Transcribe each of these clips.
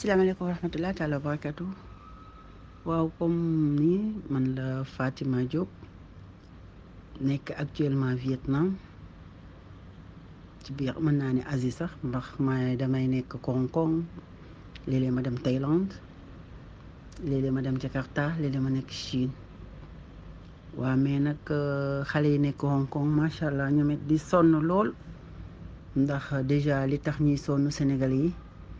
salaamaaleykum wa rahmatulah taala wa barakatu waaw comme ni man la Fatima Diop nekk actuellement Vietnam ci biir mën naa ne Asie sax ndax ma damay nekk Hong Kong léeg-léeg ma dem Thaïlande léeg-léeg ma dem Jakarta léeg-léeg ma nekk Chine waaw mais nag xale yi nekk Hong Kong macha allah ñoom it di sonn lool ndax déjà li tax ñuy sonn Sénégal yi.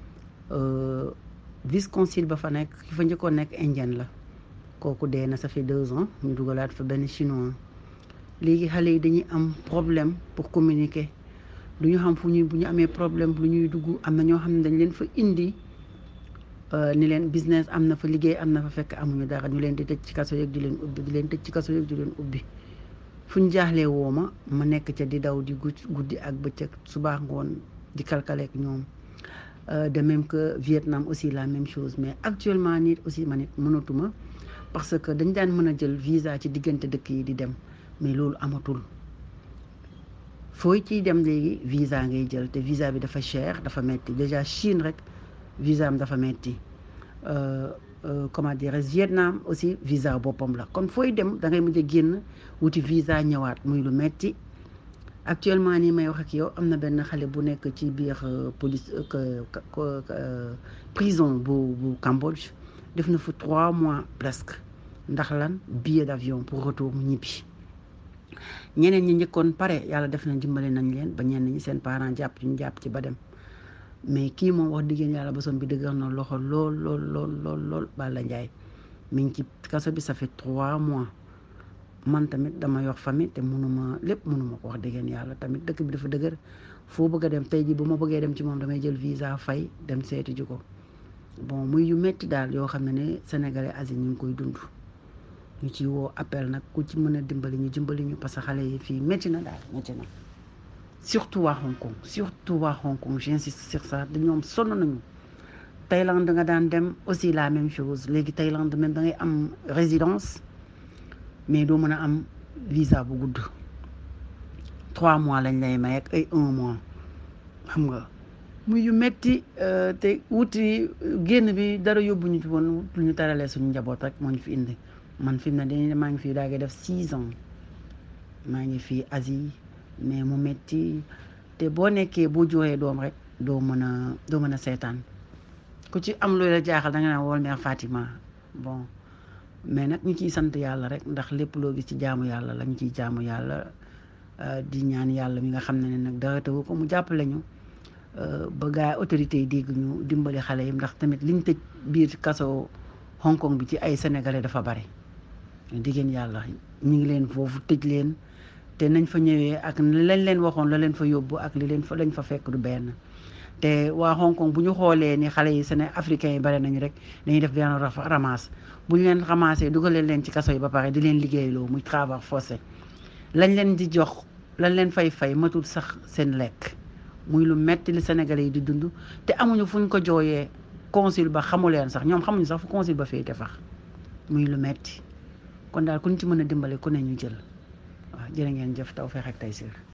vice consul ba fa nekk ki fa njëkkoon nekk indien la kooku dee na ça fait deux ans ñu dugalaat fa benn chinois léegi xale yi dañuy am problème pour communiquer du ñu xam fu ñuy bu ñu amee problème lu ñuy dugg am na ñoo xam ne dañ leen fa indi ni leen business am na fa liggéey am na fa fekk amuñu dara ñu leen di tëj ci kaso yeeg di leen ubbi di leen tëj ci kaso yeeg di leen ubbi fu ñu jaaxlee woo ma ma nekk ca di daw di guddi ak bëccëg subaa ngoon di kalkaleek ñoom de même que Vietnam aussi la même chose mais actuellement nit aussi man it mënatuma parce que dañ daan mën a jël visa ci diggante dëkk yi di dem mais loolu amatul fooy ciy dem léegi visa ngay jël te visa bi dafa cher dafa metti déjà Chine rek visa am dafa metti comment dirais Vietnam aussi visa boppam la kon fooy dem da ngay mujj a génn wuti visa ñëwaat muy lu metti actuellement nii may wax ak yow am na benn xale bu nekk ci biir police prison bu bu Cambodge def na fa trois mois presque ndax lan billet d'avion pour retour mu ñibbi ñeneen ñi njëkkoon pare yàlla def na dimbale nañ leen ba ñenn ñi seen parents jàpp ci ñu jàpp ci ba dem mais kii moom wax diggéen yàlla bosom bi dëgër na loxo lool lool lool lool lool Balla Ndiaye mi ngi ci kaso bi ça fait trois mois man tamit dama yor famille te mënuma lépp mënuma ko wax dëggeen yàlla tamit dëkk bi dafa dëgër foo bëgg a dem tey ji bu ma bëggee dem ci moom damay jël visa fay dem seeti ji ko bon muy yu metti daal yoo xam ne ne sénégalais Asie ñu ngi koy dund ñu ci woo appel nag ku ci mën a dimbali ñu dimbali ñu parce que xale yi fii métti na daal métti na surtout waa Hong Kong surtout waa Hong Kong j'insiste sur ça da ñoom sonn nañu Thaïlande nga daan dem aussi la même chose léegi Thaïlande même da ngay am résidence mais doo mën a am visa bu gudd trois mois lañ lay may ak ay un mois xam nga muy yu metti te wuti génn bi dara yóbbu ñu ci woon lu ñu taralee suñu njaboot rek moo ñu fi indi man fi mu ne dañuy maa ngi fii daa ngi def six ans maa ngi fii Asie mais mu metti te boo nekkee boo juree doom rek doo mën a doo mën a seetaan ku ci am loolu la jaaxal da nga naan wol mère Fatima bon mais nag ñu ciy sant yàlla rek ndax lépp loo gis ci jaamu yàlla lañ ciy jaamu yàlla di ñaan yàlla mi nga xam ne nag dara tawu ko mu jàppale ñu ba gaa autorités yi dégg ñu dimbali xale yi ndax tamit liñ tëj biir kaso Hong Kong bi ci ay sénégalais dafa bari diggéen yàlla ñu ngi leen foofu tëj leen te nañ fa ñëwee ak lañ leen waxoon la leen fa yóbbu ak li leen fa lañ fa fekk du benn te waa Hong Kong bu ñu xoolee ni xale yi séné africains yi bari nañu rek dañuy def benn ramasse bu ñu leen ramassé dugalee leen ci kaso yi ba pare di leen liggéeyloo muy travail forcé lañ leen di jox lañ leen fay fay matul sax seen lekk muy lu metti li Sénégalais yi di dund te amuñu fu ñu ko jooyee consul ba xamu leen sax ñoom xamuñu sax fu consul ba féete fax muy lu metti kon daal ku ñu ci mën a dimbale ku ne ñu jël waaw jërë ngeen jëf taw feex ak tey siir